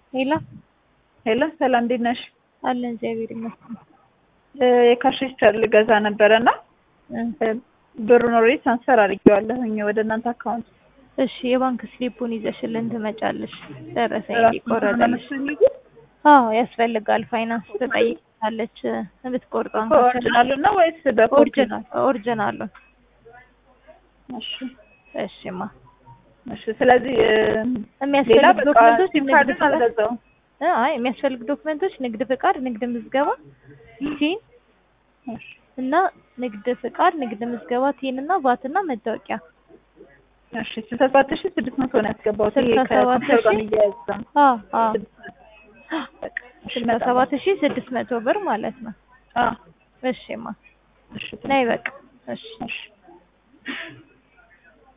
ሄሎ ሄሎ ሰላም እንዴት ነሽ? አለን እግዚአብሔር ይመስገን። የካሽ ሬጅስተር ልገዛ ነበረ እና ብሩን ኦልሬዲ ትራንስፈር አድርጌዋለሁኝ ወደ እናንተ አካውንት። እሺ የባንክ ስሊፑን ይዘሽልን ትመጫለሽ። ደረሰኝ ራሱ እንዲቆረጠልሽ። አዎ ያስፈልጋል። ፋይናንስ ትጠይቃለች የምትቆርጠውን ኦሪጂናሉ ነው ወይስ በኮፒ? ኦሪጂናል ኦሪጂናሉን። እሺ እሺማ እሺ። ስለዚህ ሌላ የሚያስፈልግ በቃ ዶክመንቶች ሲም ንግድ ካርድን ፍቃድ አልገዛውም። እ አይ የሚያስፈልግ ዶክመንቶች ንግድ ፍቃድ፣ ንግድ ምዝገባ፣ ቲን እሺ እና ንግድ ፍቃድ፣ ንግድ ምዝገባ፣ ቲን እና ቫት እና መታወቂያ እሺ ስልሳ ሰባት ሺህ ስድስት መቶ ነው ያስገባሁት። ይሄ ስልሳ ሰባት ከኮምፒውተር ጋር ሺህ? የሚያያዝ ነው። አዎ አዎ በቃ እሺ፣ ስልሳ በጣም ሰባት ሺህ ስድስት መቶ ብር ማለት ነው። አዎ እሺማ እሺ ነይ በቃ እሺ እሺ